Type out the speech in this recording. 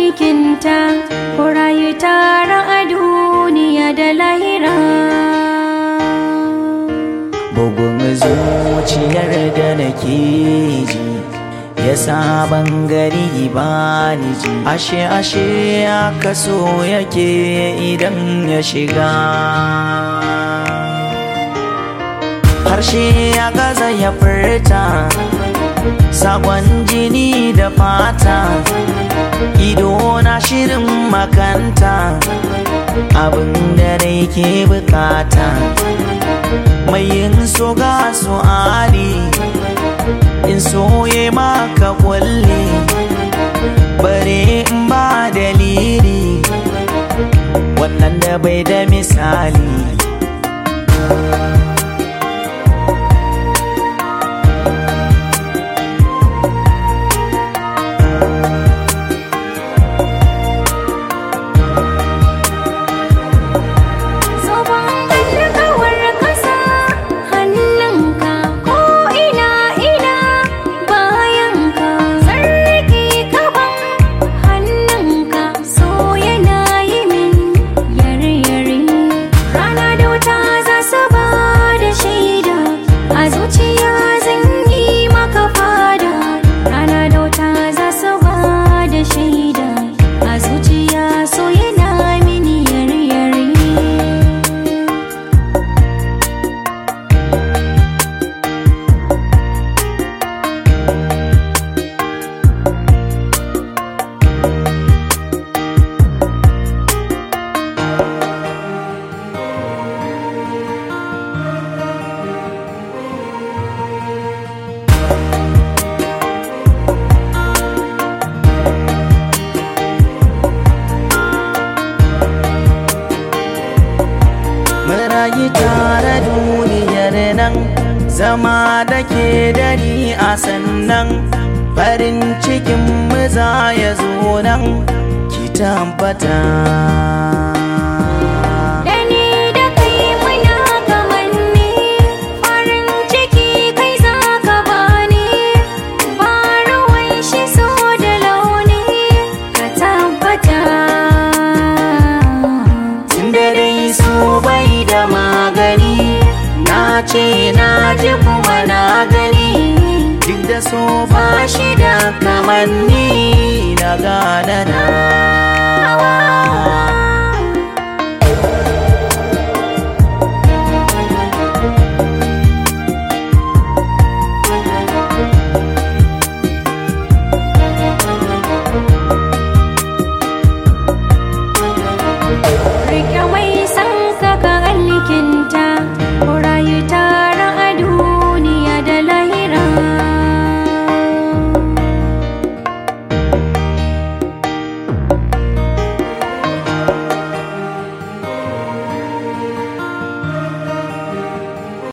aikinta ku rayu tare a duniya da lahira bugun zuciyar da nake ji ya saban gari ba ni ji ashe ashe ya kaso yake idan ya shiga harshe ya gaza ya furta sakon jini da fata ido na shirin makanta abin da rai ke bukata mai yin so ga su ali in soye maka kulle bare in ba dalili wannan da bai da misali Zoben alkawar kasa hannunka ko ina ina bayanka sarki kaban hannunka so yana yi min yare yare rana da wuta za su ba da shaida a zuciya zan yi maka fada rana da wuta za su ba da shaida a zuciya so yana mini yare yare Marayi tare duniyar nan zama da ke dari a sannan farin cikin mu za ya zo nan ki tabbata. Da ni da kai muna kamanni farin ciki kai za ka bani ba ruwan shi so da launi ka tabbata Tunda dai so bai da magani na ce na ji kuma na gani duk da so ba shi da kamanni na gane na